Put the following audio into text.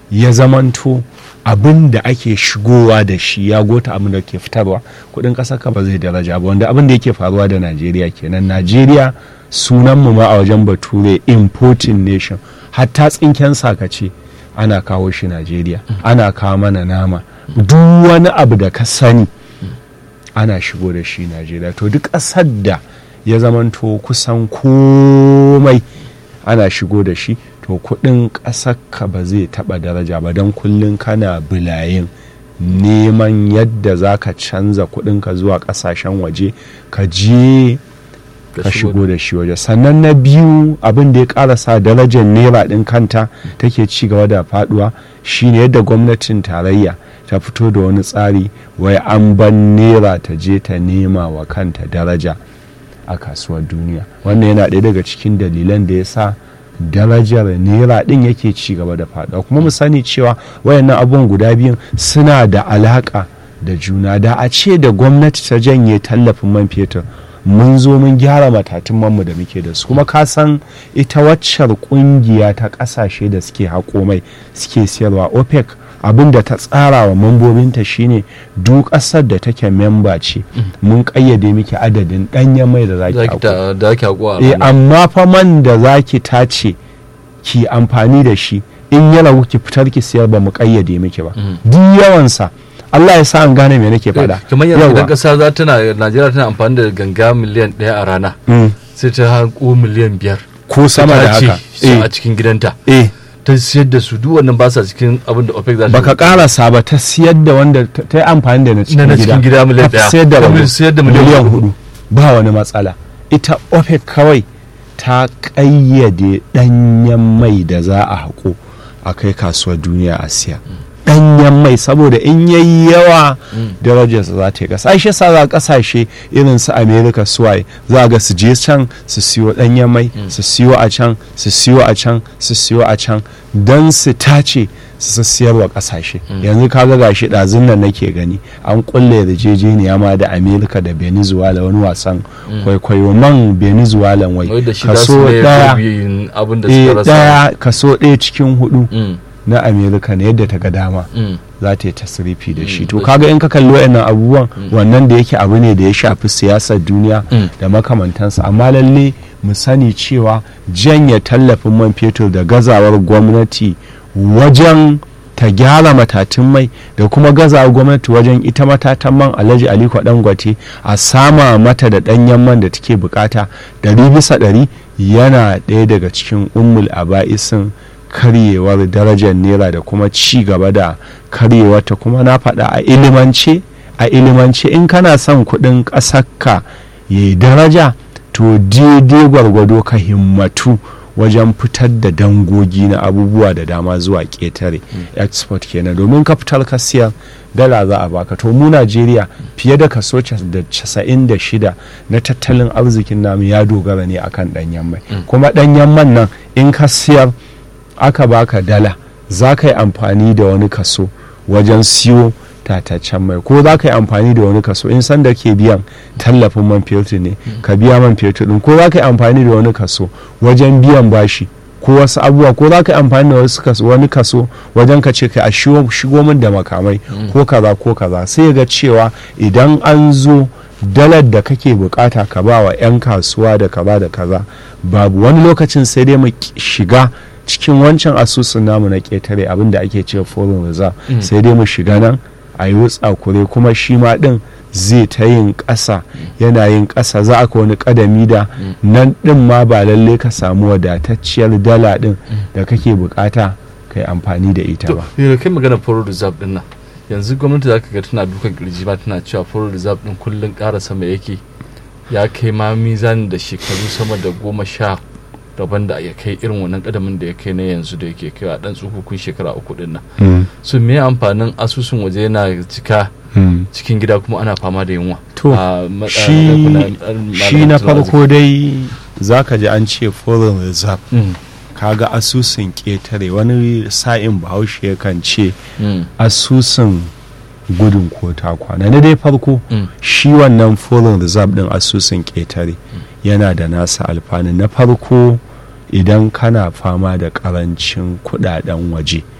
ya zamanto abin da ake shigowa da shi ya gota abin da ke fitarwa kudin ƙasar ka ba zai daraja ba wanda abin da yake faruwa da najeriya kenan najeriya sunanmu ma a wajen bature importing nation hatta tsinken sakace ana kawo shi najeriya ana kawo mana nama duk wani abu da ka sani ana shigo da shi najeriya to duk ƙasar da ya zamanto kusan komai ana shigo da shi to kudin ka ba zai taba daraja ba don kullum kana bulayin neman yadda za ka canza kudinka zuwa kasashen waje ka je ka shigo da shi waje sannan na biyu abin da ya karasa darajar naira din kanta take ci gaba da faduwa shine yadda gwamnatin tarayya ta fito da wani tsari wai an ban naira ta je ta nema wa kanta daraja a kasuwar duniya wannan yana ɗaya daga cikin dalilan da ya sa darajar naira ɗin yake ci gaba da faɗuwa kuma mu sani cewa wayannan abubuwan guda biyun suna da alaƙa da juna da a ce da gwamnati ta janye tallafin man fetur mun zo mun gyara matatun manmu da muke da su kuma ka san ita waccar kungiya ta ƙasashe da suke haƙo mai suke siyarwa opec abin da ta tsara wa mambobinta shine duk ƙasar da take memba ce mun ƙayyade miki adadin ɗanyen mai da zaki haƙo da ake haƙo a eh rana. amma fa man da zaki tace ki amfani da shi in ya ragu ki fitar ki siyar ba mu ƙayyade miki ba duk yawansa Allah ya sa an gane me nake faɗa kamar yanzu Yawwa. idan ƙasa za tana Najeriya tana amfani da ganga miliyan ɗaya a rana Mm. sai ta haƙo miliyan biyar ko sama da ta ce haka su eh a cikin gidanta eh ta siyar da su duk wannan ba sa cikin abin da OPEC za ta baka karasa ba ta siyar da wanda ta ta yi amfani da na na cikin na gida cikin gida miliyan ta ɗaya siyar da Ta rago siyar da miliyan miliyan hudu hudu ba wani matsala ita opec kawai ta ƙayyade ɗanyen mai da za a haƙo a kai kasuwar duniya a siya ɗanyen mai saboda in yayi yawa darajarsa za ta yi ƙasa shi sa za ƙasashe irin su america suwaye za ga su je can su siyo ɗanyen mai su siyo a can su siyo a can su siyo a can don su tace su siyarwa ƙasashe yanzu kaga gashi ɗazun nan nake gani an kulle yarjejeniya ma da america da venezuela wani wasan kwaikwayo man venezuela wai wai da shi za kaso su ne ɗaya gurbin abin da eh, suka rasa ɗaya kaso ɗaya cikin hudu Mm, na america ne yadda ta ga dama mm. za ta yi tasirifi da shi Mm, to da kaga in ka kalli wayannan abubuwan wannan da yake abu ne da ya shafi siyasar duniya Mm. da makamantansa amma lalle mu sani cewa janye tallafin man fetur da gazawar gwamnati wajen ta gyara matatun mai da kuma gazawar gwamnati wajen ita matatan man alhaji aliko dangote a sama mata da danyen man da take bukata ɗari bisa ɗari yana ɗaya daga cikin ummul aba'isin karyewar darajar naira da kuma ci gaba da karyewarta kuma na faɗa a ilimance a ilimance in kana son kuɗin ƙasarka ya yi daraja to daidai gwargwado ka himmatu wajen fitar da dangogi na abubuwa da dama zuwa ƙetare export kenan domin ka fitar ka siyar dala za a baka to mu najeriya fiye da kaso cas- da casa'in da shida na tattalin arzikin namu ya dogara ne akan ɗanyen mai kuma ɗanyen man nan in ka siyar aka baka dala za ka yi amfani da wani kaso wajen siyo tataccen mai ko za ka yi amfani da wani kaso in sanda ke biyan tallafin man fetur ne ka biya man fetur din ko za ka yi amfani da wani kaso wajen biyan bashi ko wasu abubuwa ko za ka yi amfani da wasu kaso wani kaso wajen ka ce ka a shigo shigo min da makamai ko kaza ko kaza sai ga cewa idan an zo dalar da kake bukata ka ba wa 'yan kasuwa da kaza da kaza babu wani lokacin sai dai mu ki- shiga cikin wancan asusun namu na ketare abinda ake cewa foreign reserve sai dai mu shiga nan a yi tsakure kuma shi ma din zai ta yin ƙasa yana yin ƙasa za a ka wani ƙadami da nan din ma ba lalle ka samu wadatacciyar dala din da kake bukata ka yi amfani da ita to ba da kai magana foreign reserve din nan yanzu gwamnati za ka ga tana dukan kirji ma tana cewa foreign reserve din kullun ƙara sama yake ya kai ma mizanin da shekaru sama da goma sha daban da ya kai irin wannan kadamin da ya kai na yanzu da yake kai a dan tsukukun shekara uku din nan Mm, so me amfanin asusun waje yana cika mm. cikin gida kuma ana fama da yunwa To, A matsa- shi na- shi na tattalin farko dai za ka ji an ce foreign reserve arziki. Mm, kaga asusun ƙetare wani sa'in bahaushe yakan ce mm, asusun gudun ko ta kwana na dai farko mm, shi wannan foreign reserve din asusun ƙetare yana da nasa alfanu na farko idan kana fama da ƙarancin kudaden waje